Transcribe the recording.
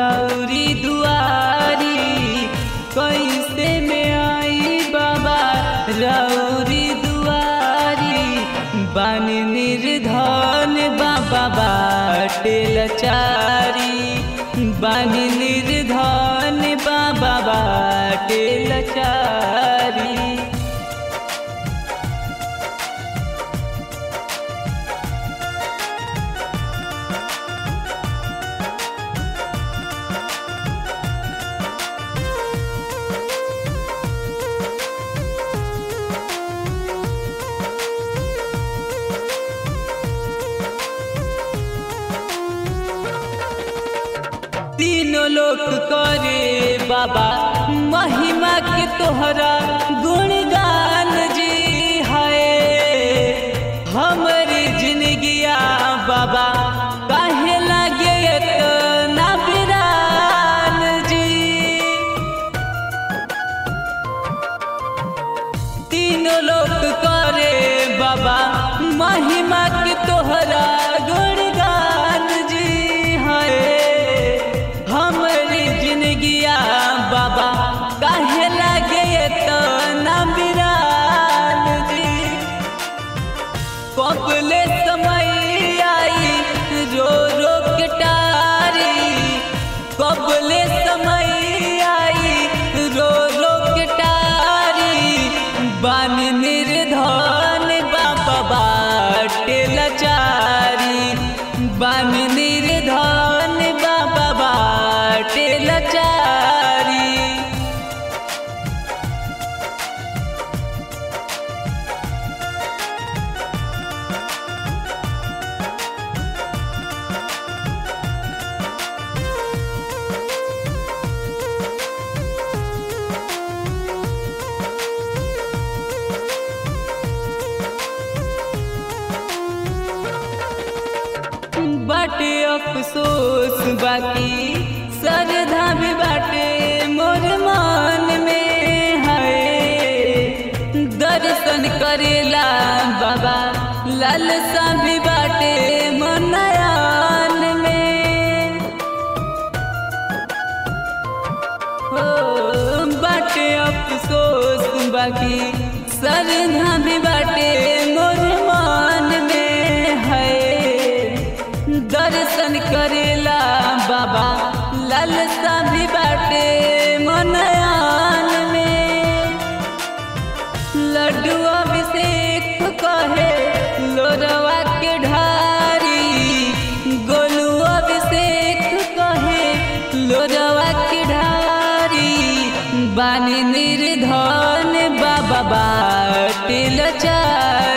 रौरी दुआरी कैसे में आई बाबा रौरी दुआरी बन निर्धन बाबा बाटे लचारी बन निर्धन बाबा बाटे लचारी तीनों लोक करे बाबा महिमा के तोहरा गुणगान जी है हमारी जिंदगिया बाबा काहे लगे इतना बिरान जी तीनों लोक करे बाबा महिमा के तोहरा गुणगान जी है हमारी जिंदगिया बाबा काहे लगे तो ना बिरान जी कबले समय आई रो रो के टारी कबले समय आई रो रो के टारी बन निर्धन बाबा बाटे लचारी बन निर्धन बाबा बाटे लचारी बाटे अफसोस बाकी सरधा भी बाटे मोर मान में है दर्शन करेला बाबा लालसा भी बाटे मनयान में हो बाटे अफसोस बाकी सरधा भी बाटे मोर मान में है दर्शन करेला बाबा लालसा भी बाटे मनयान में लड्डू अभिषेक कहे लोरवा के ढारी गोलू अभिषेक कहे लोरवा के ढारी बानी निर्धन बाबा बाटे लचारी